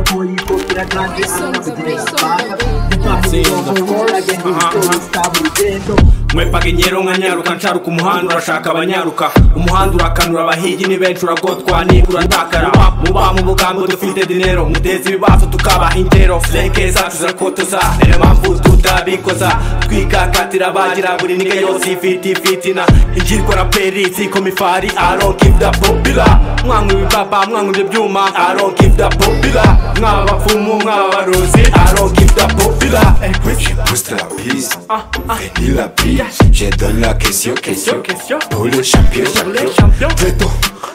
Policopira atravessando de espada Dutwara indobo agenda utabugenzo mwepaga ingero nka nyaruka nsharuka umuhanda urashaka abanyaruka umuhanda urakanura abahigi ni benshi uragotwa nibura ndakara muba mu bugambo dufite dinero muteza ibibazo tukaba ingero zeke zacu zirakotoza niyo mpamvu tutabikoza twikakatira bagira buri niga yose ifite ifitina ingirwa raperi zikoma ifari aronkivuda popila mwanywa ibipapa mwanywa ibyo byuma aronkivuda popila mwaba abapfumu mwaba abarozi aronkivuda popila Ouais, tu pousses la piste, finis la piste. Je donne la question, question. Pour le champion, champion. Très tôt,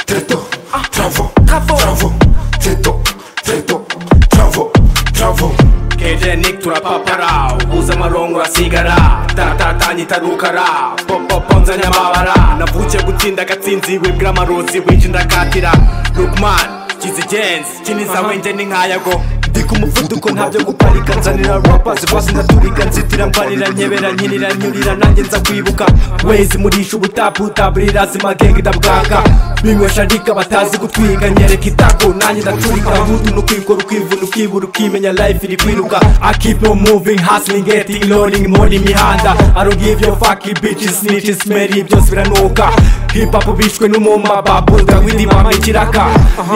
très tôt. Travaux, travaux. Très tôt, très tôt. Travaux, travaux. kejenik turapapara ubuze amarongo urasigara tatatanya itarukara popopo nza nyababara navukiye gutsinda agatsinzi wibwira amarozi winshi ndakatira lukman kizigenzi kiniza wenge ni nkayago ndi ku muvuduko ntabyo guparika nzanira rapa zivaze ndaturiga nzitira mbanira nyebera nyirira nyurira nanjye nza kwibuka wezi murisha ubutaputa buri razima genge ndabwaka binywesha ndika batazi gutwiga nyereka itako nanjye ndaturika hudu nukwikora ukivuna ukibura ukimenya life iri kwiruka I keep on moving hustling getting learning more imihanda I don't give your fucking bitches snitches smelly byose biranuka hip hop bishwe n'umuma babulga w'indimama ikiraka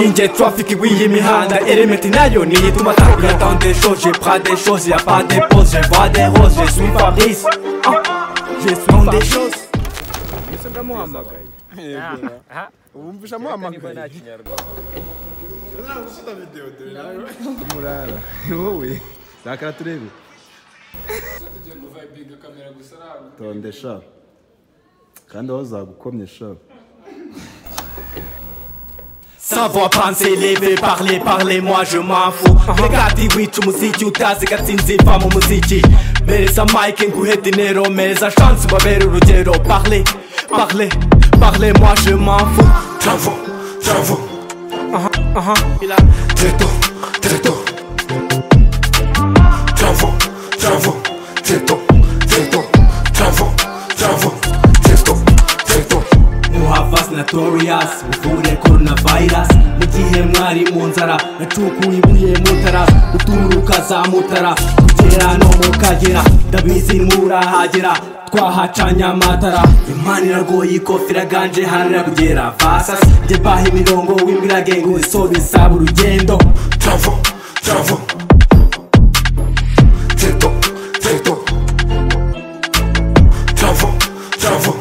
ninjye traffic w'iyi mihanda element nayo niyo ituma takuya tant des choses je prends des choses y'a pas de pause je vois des roses je suis Fabrice Ah, je suis des choses wumvisha amuhamagaye murara wowe zakara turebe tonde sha kandi aho zagukomye sha Savoir penser, lever, parler, parler, moi je m'en fous. Regardez, oui, tu muziki, utazi gatsinzi, va mu muziki. Mereza Mike, nguhe dinero, mereza chance, babere urugero. Parler, parler, parler, moi je m'en fous. Travaux, travaux. Très tôt, très tôt. Travaux, travaux. Très tôt, très tôt. Travaux, travaux. Très tôt, très tôt. muhavas notorious muvure coronavirus mu gihe mwari mu nzara nacukuye ibuye mutara uturuka za mutara kugera no mukagera ndabizi murahagera twahacanye amatara imana iragoye ikofera ganje hanira kugera fasas njye baha imirongo w'imbirage ngo isobisaba urugendo Travaux, travaux. Très tôt, très tôt. Travaux, travaux.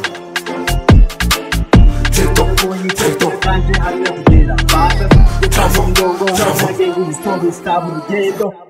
Très tôt, très tôt. Policopira atravessando de espada Dutwara Travaux, indobo travaux. agenda utabugenzo